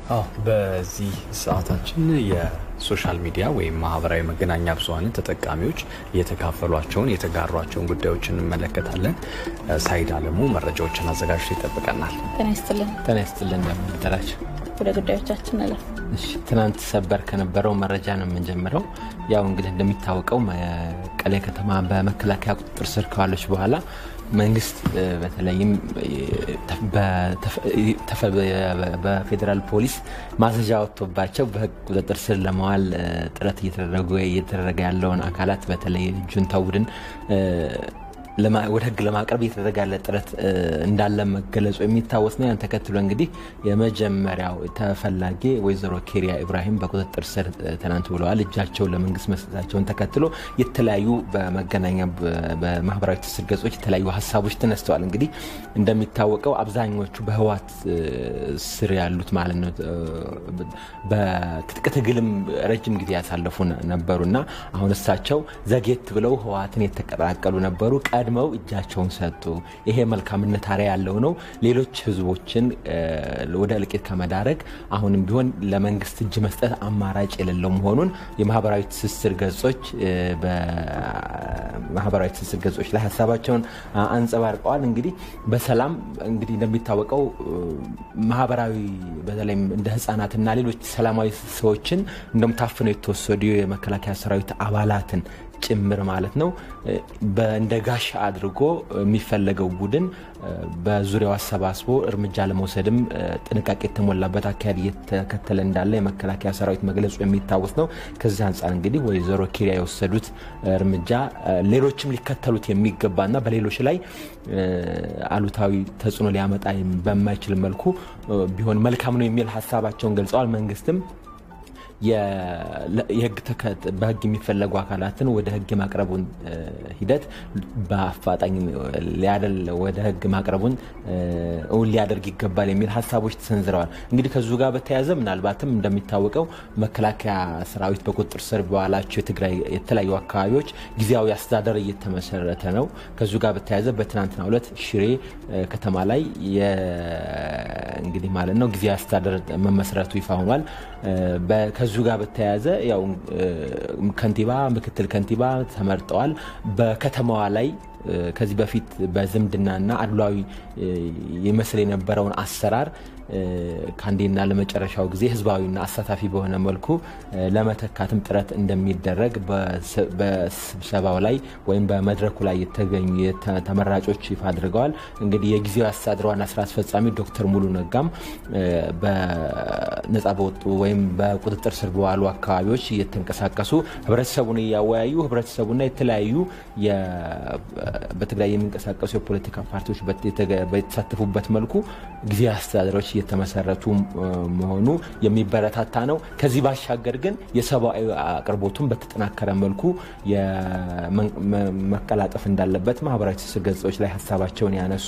አዎ በዚህ ሰዓታችን የሶሻል ሚዲያ ወይም ማህበራዊ መገናኛ ብዙኃንን ተጠቃሚዎች የተካፈሏቸውን የተጋሯቸውን ጉዳዮች እንመለከታለን። ሳይድ አለሙ መረጃዎችን አዘጋጅቶ ይጠብቀናል። ጤና ይስጥልን። ጤና ይስጥልን እንደምን አደራችሁ? ወደ ጉዳዮቻችን አለፍ። እሺ ትናንት ሰበር ከነበረው መረጃ ነው የምንጀምረው። ያው እንግዲህ እንደሚታወቀው መቀሌ ከተማ በመከላከያ ቁጥጥር ስር ከዋለች በኋላ መንግስት በተለይም በፌዴራል ፖሊስ ማዘዣ ወጥቶባቸው በህግ ቁጥጥር ስር ለመዋል ጥረት እየተደረገ ያለውን አካላት በተለይ ጁንታ ቡድን ወደ ህግ ለማቅረብ እየተደረገ ያለ ጥረት እንዳለ መገለጹ የሚታወስ ነው። ያን ተከትሎ እንግዲህ የመጀመሪያው ተፈላጊ ወይዘሮ ኬሪያ ኢብራሂም በቁጥጥር ስር ትናንት ውለዋል። እጃቸውን ለመንግስት መስጠታቸውን ተከትሎ የተለያዩ በመገናኛ በማህበራዊ ትስስር ገጾች የተለያዩ ሀሳቦች ተነስተዋል። እንግዲህ እንደሚታወቀው አብዛኞቹ በህዋት ስር ያሉት ማለት ነው በትጥቅ ትግልም ረጅም ጊዜ ያሳለፉ ነበሩና አሁን እሳቸው ዘጌት ብለው ህዋትን የተቀላቀሉ ነበሩ። ቀድመው እጃቸውን ሰጡ። ይሄ መልካምነት አርአያ ያለው ነው። ሌሎች ህዝቦችን ወደ እልቂት ከመዳረግ አሁንም ቢሆን ለመንግስት እጅ መስጠት አማራጭ የሌለው መሆኑን የማህበራዊ ትስስር ገጾች በማህበራዊ ትስስር ገጾች ላይ ሀሳባቸውን አንጸባርቀዋል። እንግዲህ በሰላም እንግዲህ እንደሚታወቀው ማህበራዊ በተለይም እንደ ህጻናትና ሌሎች ሰላማዊ ሰዎችን እንደምታፍነው የተወሰዱ የመከላከያ ሰራዊት አባላትን ጭምር ማለት ነው እንደ ጋሻ አድርጎ የሚፈለገው ቡድን በዙሪያው አሰባስቦ እርምጃ ለመውሰድም ጥንቃቄ የተሞላበት አካሄድ እየተከተለ እንዳለ የመከላከያ ሰራዊት መግለጹ የሚታወስ ነው። ከዚህ አንጻር እንግዲህ ወይዘሮ ኪሪያ የወሰዱት እርምጃ ሌሎችም ሊከተሉት የሚገባና በሌሎች ላይ አሉታዊ ተጽዕኖ ሊያመጣ በማይችል መልኩ ቢሆን መልካም ነው የሚል ሀሳባቸውን ገልጸዋል። መንግስትም በህግ የሚፈለጉ አካላትን ወደ ህግ የማቅረቡን ሂደት በአፋጣኝ ሊያደል ወደ ህግ ማቅረቡን እውን ሊያደርግ ይገባል የሚል ሀሳቦች ተሰንዝረዋል። እንግዲህ ከዙ ጋር በተያያዘ ምናልባትም እንደሚታወቀው መከላከያ ሰራዊት በቁጥጥር ስር በዋላቸው የትግራይ የተለያዩ አካባቢዎች ጊዜያዊ አስተዳደር እየተመሰረተ ነው። ከዙ ጋር በተያያዘ በትናንትናው ዕለት ሽሬ ከተማ ላይ እንግዲህ ማለት ነው ጊዜያዊ አስተዳደር መመስረቱ ይፋ ሆኗል። ከዙ ጋር በተያያዘ ያው ከንቲባ፣ ምክትል ከንቲባ ተመርጠዋል። በከተማዋ ላይ ከዚህ በፊት በዝምድናና አድሏዊ ይመስል የነበረውን አሰራር ከአንዴና ለመጨረሻው ጊዜ ህዝባዊና አሳታፊ በሆነ መልኩ ለመተካትም ጥረት እንደሚደረግ በስብሰባው ላይ ወይም በመድረኩ ላይ የተገኙ ተመራጮች ይፋ አድርገዋል። እንግዲህ የጊዜያዊ አስተዳደር ዋና ስራ አስፈጻሚ ዶክተር ሙሉ ነጋም በነጻ በወጡ ወይም በቁጥጥር ስር በዋሉ አካባቢዎች እየተንቀሳቀሱ ህብረተሰቡን እያወያዩ ህብረተሰቡና የተለያዩ በትግራይ የሚንቀሳቀሱ የፖለቲካ ፓርቲዎች በተሳተፉበት መልኩ ጊዜያዊ አስተዳደሮች እየተመሰረቱ መሆኑ የሚበረታታ ነው። ከዚህ ባሻገር ግን የሰብአዊ አቅርቦቱን በተጠናከረ መልኩ መቀላጠፍ እንዳለበት ማህበራዊ ትስስር ገጾች ላይ ሀሳባቸውን ያነሱ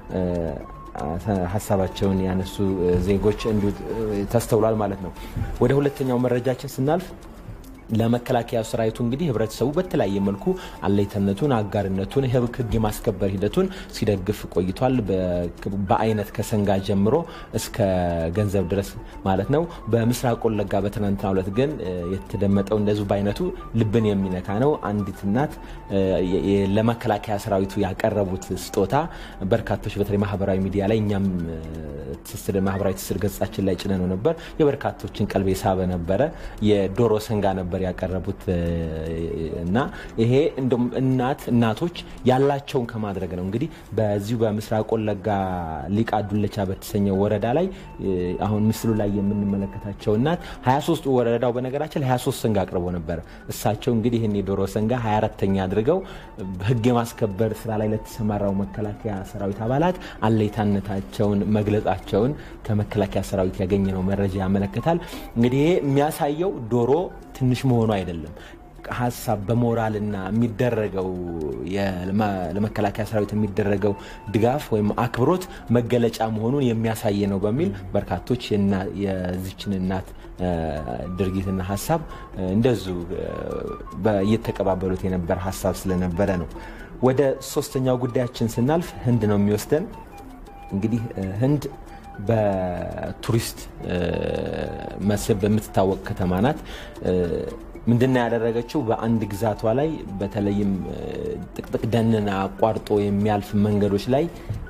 ሀሳባቸውን ያነሱ ዜጎች እንዲሁ ተስተውሏል ማለት ነው። ወደ ሁለተኛው መረጃችን ስናልፍ ለመከላከያ ሰራዊቱ እንግዲህ ህብረተሰቡ በተለያየ መልኩ አለይተነቱን፣ አጋርነቱን፣ ህግ የማስከበር ሂደቱን ሲደግፍ ቆይቷል። በአይነት ከሰንጋ ጀምሮ እስከ ገንዘብ ድረስ ማለት ነው። በምስራቅ ወለጋ በትናንትናው ዕለት ግን የተደመጠው እንደዚሁ በአይነቱ ልብን የሚነካ ነው። አንዲት እናት ለመከላከያ ሰራዊቱ ያቀረቡት ስጦታ በርካቶች በተለይ ማህበራዊ ሚዲያ ላይ እኛም ማህበራዊ ትስስር ገጻችን ላይ ጭነነው ነበር። የበርካቶችን ቀልብ የሳበ ነበረ። የዶሮ ሰንጋ ነበር ያቀረቡት እና ይሄ እንደውም እናት እናቶች ያላቸውን ከማድረግ ነው እንግዲህ በዚሁ በምስራቅ ወለጋ ሊቃ ዱለቻ በተሰኘው ወረዳ ላይ አሁን ምስሉ ላይ የምንመለከታቸው እናት 23 ወረዳው በነገራችን ላይ 23 ሰንጋ አቅርቦ ነበር። እሳቸው እንግዲህ ይህን የዶሮ ሰንጋ 24ተኛ አድርገው ህግ የማስከበር ስራ ላይ ለተሰማራው መከላከያ ሰራዊት አባላት አለይታነታቸውን መግለጻቸውን ከመከላከያ ሰራዊት ያገኘነው መረጃ ያመለክታል። እንግዲህ ይሄ የሚያሳየው ዶሮ ትንሽ መሆኑ አይደለም ሀሳብ በሞራልና የሚደረገው ለመከላከያ ሰራዊት የሚደረገው ድጋፍ ወይም አክብሮት መገለጫ መሆኑን የሚያሳይ ነው በሚል በርካቶች የዚችን እናት ድርጊትና ሀሳብ እንደዚሁ እየተቀባበሉት የነበረ ሀሳብ ስለነበረ ነው። ወደ ሶስተኛው ጉዳያችን ስናልፍ ህንድ ነው የሚወስደን። እንግዲህ ህንድ በቱሪስት መስህብ በምትታወቅ ከተማ ናት። ምንድነው ያደረገችው? በአንድ ግዛቷ ላይ በተለይም ጥቅጥቅ ደንን አቋርጦ የሚያልፍ መንገዶች ላይ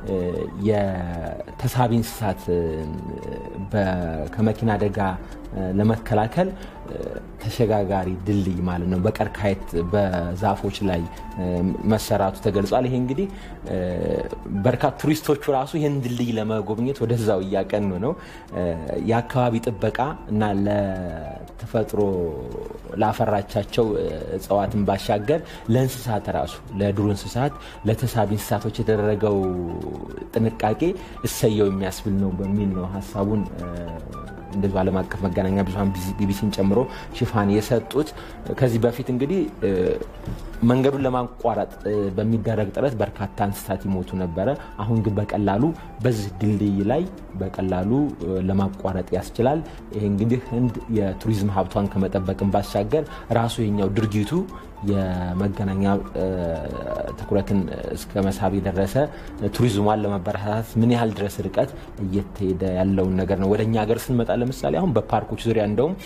የተሳቢ እንስሳት ከመኪና አደጋ ለመከላከል ተሸጋጋሪ ድልድይ ማለት ነው በቀርከሃት በዛፎች ላይ መሰራቱ ተገልጿል። ይሄ እንግዲህ በርካታ ቱሪስቶቹ ራሱ ይህን ድልድይ ለመጎብኘት ወደዛው እያቀኑ ነው። የአካባቢ ጥበቃ እና ለተፈጥሮ ላፈራቻቸው እጽዋትን ባሻገር ለእንስሳት ራሱ ለዱር እንስሳት ለተሳቢ እንስሳቶች የተደረገው ጥንቃቄ እሰየው የሚያስብል ነው በሚል ነው ሀሳቡን እንደዚሁ ዓለም አቀፍ መገናኛ ብዙኃን ቢቢሲን ጨምሮ ሽፋን የሰጡት። ከዚህ በፊት እንግዲህ መንገዱን ለማቋረጥ በሚደረግ ጥረት በርካታ እንስሳት ይሞቱ ነበረ። አሁን ግን በቀላሉ በዚህ ድልድይ ላይ በቀላሉ ለማቋረጥ ያስችላል። ይሄ እንግዲህ ህንድ የቱሪዝም ሀብቷን ከመጠበቅን ባሻገር ራሱ የኛው ድርጊቱ የመገናኛ ትኩረትን እስከ መሳብ የደረሰ ቱሪዝሟን ለመበረታታት ምን ያህል ድረስ ርቀት እየተሄደ ያለውን ነገር ነው። ወደ እኛ ሀገር ስንመጣ ለምሳሌ አሁን በፓርኮች ዙሪያ እንደውም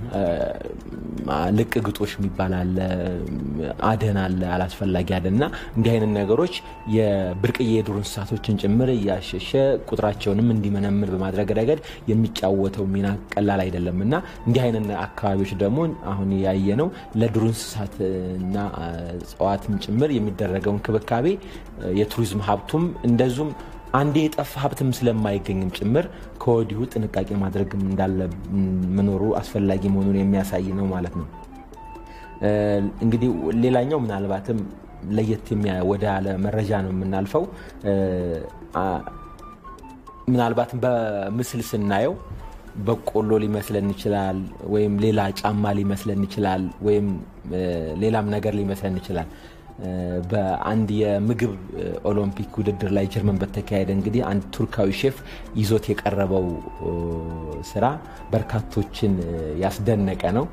ልቅ ግጦሽ የሚባል አለ፣ አደን አለ፣ አላስፈላጊ አደን እና እንዲህ አይነት ነገሮች የብርቅዬ የዱር እንስሳቶችን ጭምር እያሸሸ ቁጥራቸውንም እንዲመነምር በማድረግ ረገድ የሚጫወተው ሚና ቀላል አይደለም እና እንዲህ አይነት አካባቢዎች ደግሞ አሁን ያየ ነው ለዱር እንስሳት እና እጽዋትም ጭምር የሚደረገው እንክብካቤ የቱሪዝም ሀብቱም እንደዚሁም አንዴ የጠፋ ሀብትም ስለማይገኝም ጭምር ከወዲሁ ጥንቃቄ ማድረግም እንዳለ መኖሩ አስፈላጊ መሆኑን የሚያሳይ ነው ማለት ነው። እንግዲህ ሌላኛው ምናልባትም ለየት ወደ ያለ መረጃ ነው የምናልፈው። ምናልባትም በምስል ስናየው በቆሎ ሊመስለን ይችላል፣ ወይም ሌላ ጫማ ሊመስለን ይችላል፣ ወይም ሌላም ነገር ሊመስለን ይችላል። በአንድ የምግብ ኦሎምፒክ ውድድር ላይ ጀርመን በተካሄደ እንግዲህ አንድ ቱርካዊ ሼፍ ይዞት የቀረበው ስራ በርካቶችን ያስደነቀ ነው።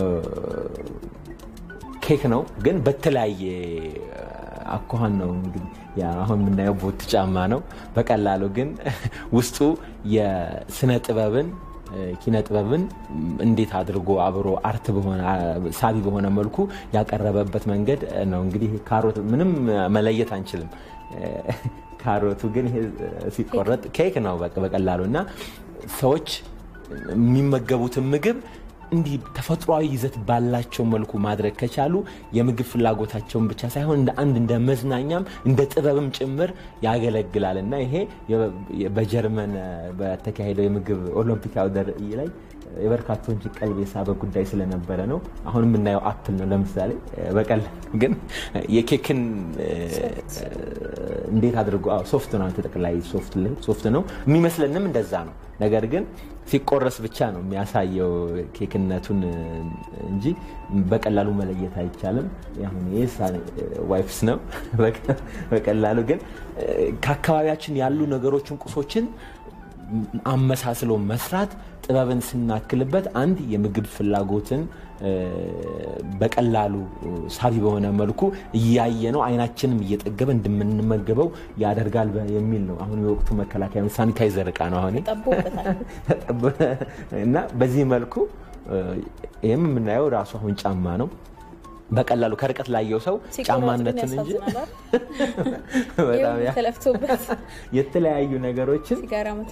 ኬክ ነው፣ ግን በተለያየ አኳኋን ነው እንግዲህ አሁን የምናየው ቦት ጫማ ነው። በቀላሉ ግን ውስጡ የስነ ጥበብን ኪነ ጥበብን እንዴት አድርጎ አብሮ አርት በሆነ ሳቢ በሆነ መልኩ ያቀረበበት መንገድ ነው። እንግዲህ ካሮት ምንም መለየት አንችልም። ካሮቱ ግን ሲቆረጥ ኬክ ነው በቀላሉ እና ሰዎች የሚመገቡትን ምግብ እንዲህ ተፈጥሯዊ ይዘት ባላቸው መልኩ ማድረግ ከቻሉ የምግብ ፍላጎታቸውን ብቻ ሳይሆን እንደ አንድ እንደ መዝናኛም እንደ ጥበብም ጭምር ያገለግላል እና ይሄ በጀርመን በተካሄደው የምግብ ኦሎምፒክ አውደ ርዕይ ላይ የበርካቶች ቀልብ የሳበ ጉዳይ ስለነበረ ነው። አሁን የምናየው አፕል ነው ለምሳሌ። በቀል ግን የኬክን እንዴት አድርጎ ሶፍት ነው ተጠቅላይ ሶፍት ነው የሚመስለንም እንደዛ ነው። ነገር ግን ሲቆረስ ብቻ ነው የሚያሳየው ኬክነቱን እንጂ በቀላሉ መለየት አይቻልም። አሁን ዋይፍስ ነው በቀላሉ ግን ከአካባቢያችን ያሉ ነገሮችን ቁሶችን አመሳስሎ መስራት ጥበብን ስናክልበት አንድ የምግብ ፍላጎትን በቀላሉ ሳቢ በሆነ መልኩ እያየ ነው አይናችንም እየጠገበ እንደምንመገበው ያደርጋል የሚል ነው። አሁን የወቅቱ መከላከያ ሳኒታይዘር እቃ ነው አሁን እና በዚህ መልኩ ይህም የምናየው ራሱ አሁን ጫማ ነው። በቀላሉ ከርቀት ላየው ሰው ጫማነትን እንጂ የተለያዩ ነገሮችን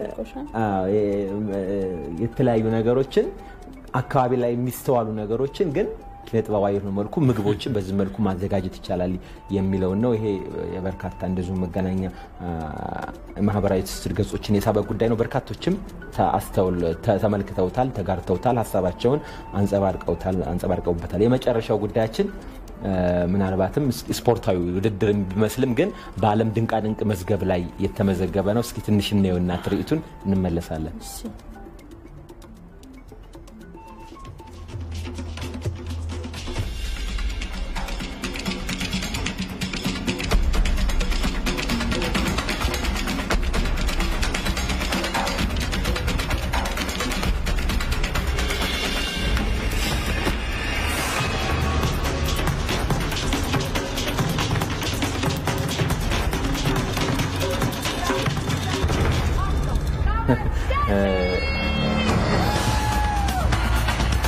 የተለያዩ ነገሮችን አካባቢ ላይ የሚስተዋሉ ነገሮችን ግን ኪነጥበባዊ የሆነ መልኩ ምግቦችን በዚህ መልኩ ማዘጋጀት ይቻላል የሚለውን ነው። ይሄ የበርካታ እንደዚሁ መገናኛ ማህበራዊ ትስስር ገጾችን የሳበ ጉዳይ ነው። በርካቶችም ተመልክተውታል፣ ተጋርተውታል፣ ሀሳባቸውን አንጸባርቀውበታል። የመጨረሻው ጉዳያችን ምናልባትም ስፖርታዊ ውድድር ቢመስልም ግን በዓለም ድንቃድንቅ መዝገብ ላይ የተመዘገበ ነው። እስኪ ትንሽ እናየውና ትርኢቱን እንመለሳለን።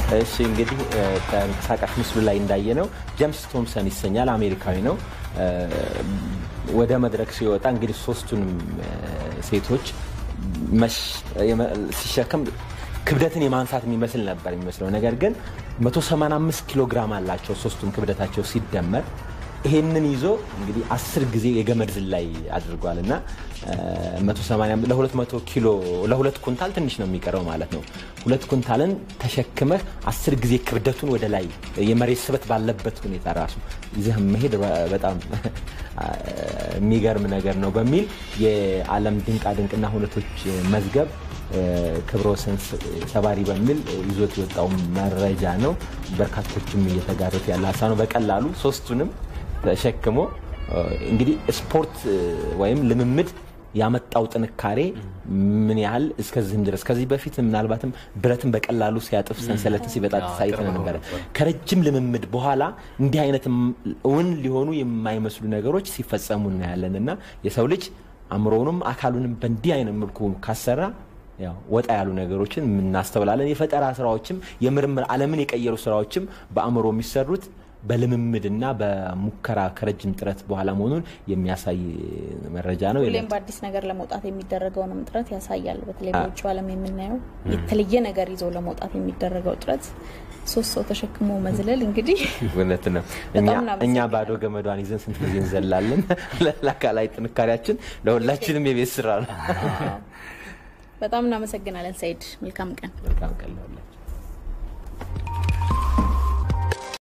እሺ እንግዲህ ተንቀሳቃሽ ምስሉ ላይ እንዳየ ነው ጀምስ ቶምሰን ይሰኛል። አሜሪካዊ ነው። ወደ መድረክ ሲወጣ እንግዲህ ሶስቱንም ሴቶች ሲሸከም ክብደትን የማንሳት የሚመስል ነበር የሚመስለው። ነገር ግን 185 ኪሎ ግራም አላቸው ሶስቱም ክብደታቸው ሲደመር ይሄንን ይዞ እንግዲህ አስር ጊዜ የገመድ ዝላይ አድርጓል እና ለ200 ኪሎ ለሁለት ኩንታል ትንሽ ነው የሚቀረው ማለት ነው። ሁለት ኩንታልን ተሸክመህ አስር ጊዜ ክብደቱን ወደ ላይ የመሬት ስበት ባለበት ሁኔታ ራሱ ይዘህ መሄድ በጣም የሚገርም ነገር ነው በሚል የዓለም ድንቃድንቅና ሁነቶች መዝገብ ክብረ ወሰን ሰባሪ በሚል ይዞት የወጣው መረጃ ነው። በርካቶችም እየተጋሩት ያለ ሀሳብ ነው። በቀላሉ ሶስቱንም ተሸክሞ እንግዲህ ስፖርት ወይም ልምምድ ያመጣው ጥንካሬ ምን ያህል እስከዚህም ድረስ ከዚህ በፊት ምናልባትም ብረትን በቀላሉ ሲያጥፍ ሰንሰለትን ሲበጣጥስ አይተን ነበረ። ከረጅም ልምምድ በኋላ እንዲህ አይነት እውን ሊሆኑ የማይመስሉ ነገሮች ሲፈጸሙ እናያለን እና የሰው ልጅ አእምሮውንም አካሉንም በእንዲህ አይነት መልኩ ካሰራ ያው ወጣ ያሉ ነገሮችን እናስተውላለን። የፈጠራ ስራዎችም የምርምር ዓለምን የቀየሩ ስራዎችም በአእምሮ የሚሰሩት በልምምድና በሙከራ ከረጅም ጥረት በኋላ መሆኑን የሚያሳይ መረጃ ነው። ሁሌም በአዲስ ነገር ለመውጣት የሚደረገውንም ጥረት ያሳያል። በተለይ በውጭ ዓለም የምናየው የተለየ ነገር ይዞ ለመውጣት የሚደረገው ጥረት ሶስት ሰው ተሸክሞ መዝለል እንግዲህ እውነት ነው። እኛ ባዶ ገመዷን ይዘን ስንት ጊዜ እንዘላለን። ለአካላዊ ጥንካሬያችን ለሁላችንም የቤት ስራ ነው። በጣም እናመሰግናለን ሰይድ። መልካም ቀን። መልካም ቀን